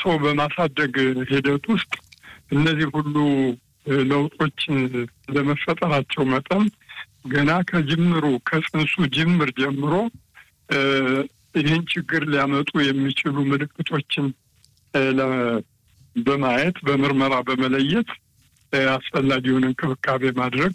ጸንሶ በማሳደግ ሂደት ውስጥ እነዚህ ሁሉ ለውጦች ለመፈጠራቸው መጠን ገና ከጅምሩ ከጽንሱ ጅምር ጀምሮ ይህን ችግር ሊያመጡ የሚችሉ ምልክቶችን በማየት በምርመራ በመለየት አስፈላጊውን እንክብካቤ ማድረግ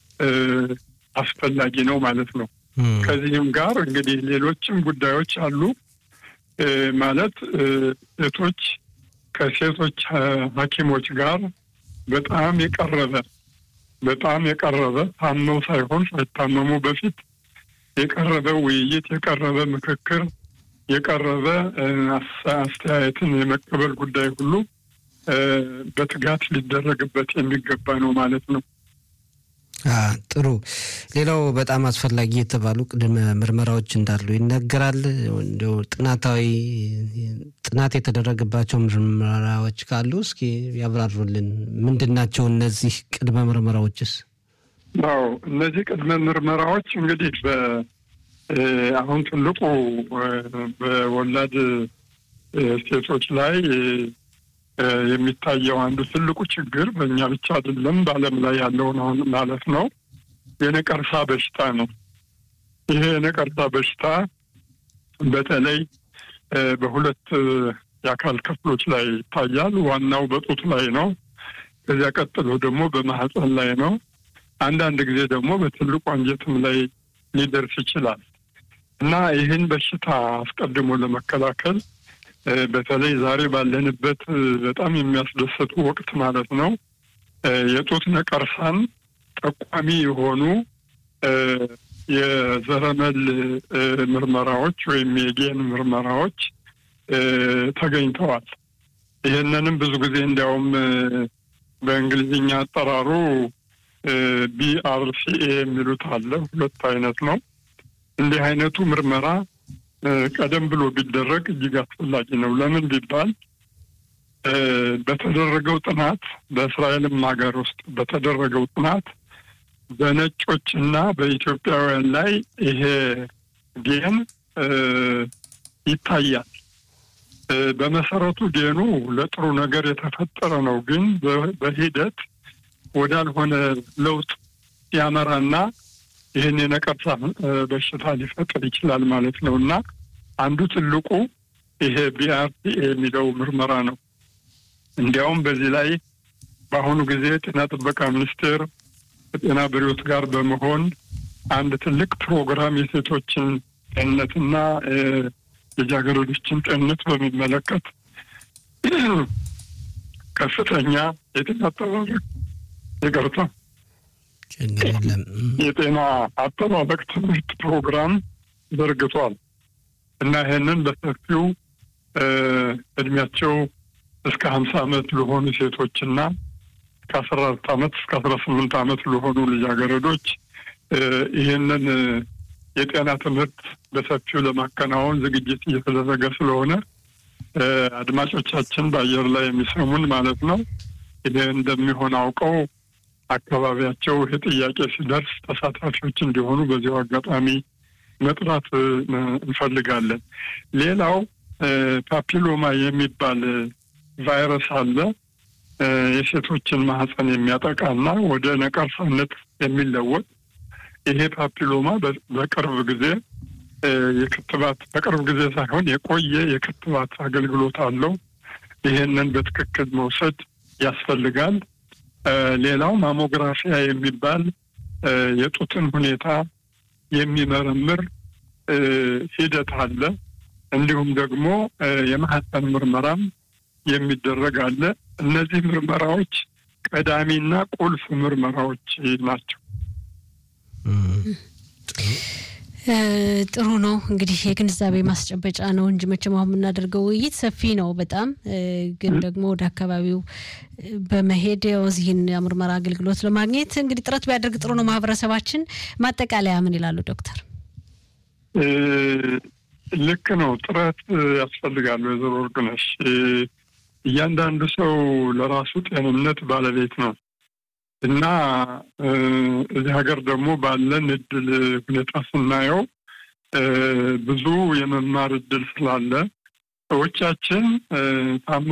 አስፈላጊ ነው ማለት ነው። ከዚህም ጋር እንግዲህ ሌሎችም ጉዳዮች አሉ። ማለት ሴቶች ከሴቶች ሐኪሞች ጋር በጣም የቀረበ በጣም የቀረበ ታመው ሳይሆን ሳይታመሙ በፊት የቀረበ ውይይት፣ የቀረበ ምክክር፣ የቀረበ አስተያየትን የመቀበል ጉዳይ ሁሉ በትጋት ሊደረግበት የሚገባ ነው ማለት ነው። ጥሩ። ሌላው በጣም አስፈላጊ የተባሉ ቅድመ ምርመራዎች እንዳሉ ይነገራል። እንዲያው ጥናታዊ ጥናት የተደረገባቸው ምርመራዎች ካሉ እስኪ ያብራሩልን። ምንድን ናቸው እነዚህ ቅድመ ምርመራዎችስ? አዎ እነዚህ ቅድመ ምርመራዎች እንግዲህ አሁን ትልቁ በወላድ ሴቶች ላይ የሚታየው አንዱ ትልቁ ችግር በእኛ ብቻ አይደለም፣ በዓለም ላይ ያለውን አሁን ማለት ነው የነቀርሳ በሽታ ነው። ይሄ የነቀርሳ በሽታ በተለይ በሁለት የአካል ክፍሎች ላይ ይታያል። ዋናው በጡት ላይ ነው። ከዚያ ቀጥሎ ደግሞ በማህፀን ላይ ነው። አንዳንድ ጊዜ ደግሞ በትልቁ አንጀትም ላይ ሊደርስ ይችላል እና ይህን በሽታ አስቀድሞ ለመከላከል በተለይ ዛሬ ባለንበት በጣም የሚያስደስቱ ወቅት ማለት ነው የጡት ነቀርሳን ጠቋሚ የሆኑ የዘረመል ምርመራዎች ወይም የጌን ምርመራዎች ተገኝተዋል። ይህንንም ብዙ ጊዜ እንዲያውም በእንግሊዝኛ አጠራሩ ቢአርሲኤ የሚሉት አለ። ሁለት አይነት ነው። እንዲህ አይነቱ ምርመራ ቀደም ብሎ ቢደረግ እጅግ አስፈላጊ ነው። ለምን ቢባል በተደረገው ጥናት በእስራኤልም ሀገር ውስጥ በተደረገው ጥናት በነጮች እና በኢትዮጵያውያን ላይ ይሄ ጌን ይታያል። በመሰረቱ ጌኑ ለጥሩ ነገር የተፈጠረ ነው። ግን በሂደት ወዳልሆነ ለውጥ ያመራና ይህን የነቀርሳ በሽታ ሊፈጥር ይችላል ማለት ነው እና አንዱ ትልቁ ይሄ ቢአርቲኤ የሚለው ምርመራ ነው። እንዲያውም በዚህ ላይ በአሁኑ ጊዜ ጤና ጥበቃ ሚኒስቴር ከጤና ቢሮዎች ጋር በመሆን አንድ ትልቅ ፕሮግራም የሴቶችን ጤንነትና ልጃገረዶችን ጤንነት በሚመለከት ከፍተኛ የጤና አጠባበቅ ይቅርታ የጤና አጠባበቅ ትምህርት ፕሮግራም ዘርግቷል እና ይህንን በሰፊው እድሜያቸው እስከ ሀምሳ ዓመት ለሆኑ ሴቶችና ከአስራ አራት ዓመት እስከ አስራ ስምንት ዓመት ለሆኑ ልጃገረዶች ይህንን የጤና ትምህርት በሰፊው ለማከናወን ዝግጅት እየተደረገ ስለሆነ አድማጮቻችን በአየር ላይ የሚሰሙን ማለት ነው ይህ እንደሚሆን አውቀው አካባቢያቸው ይህ ጥያቄ ሲደርስ ተሳታፊዎች እንዲሆኑ በዚሁ አጋጣሚ መጥራት እንፈልጋለን። ሌላው ፓፒሎማ የሚባል ቫይረስ አለ። የሴቶችን ማህፀን የሚያጠቃና ወደ ነቀርሳነት የሚለወጥ ይሄ ፓፒሎማ በቅርብ ጊዜ የክትባት በቅርብ ጊዜ ሳይሆን የቆየ የክትባት አገልግሎት አለው። ይሄንን በትክክል መውሰድ ያስፈልጋል። ሌላው ማሞግራፊያ የሚባል የጡትን ሁኔታ የሚመረምር ሂደት አለ። እንዲሁም ደግሞ የማህፀን ምርመራም የሚደረግ አለ። እነዚህ ምርመራዎች ቀዳሚና ቁልፍ ምርመራዎች ናቸው። ጥሩ ነው እንግዲህ የግንዛቤ ማስጨበጫ ነው እንጂ መቼም አሁን የምናደርገው ውይይት ሰፊ ነው በጣም ግን ደግሞ ወደ አካባቢው በመሄድ እዚህን የምርመራ አገልግሎት ለማግኘት እንግዲህ ጥረት ቢያደርግ ጥሩ ነው ማህበረሰባችን። ማጠቃለያ ምን ይላሉ ዶክተር? ልክ ነው፣ ጥረት ያስፈልጋል። ወይዘሮ ወርቅነሽ እያንዳንዱ ሰው ለራሱ ጤንነት ባለቤት ነው እና እዚህ ሀገር ደግሞ ባለን እድል ሁኔታ ስናየው ብዙ የመማር እድል ስላለ ሰዎቻችን ታመው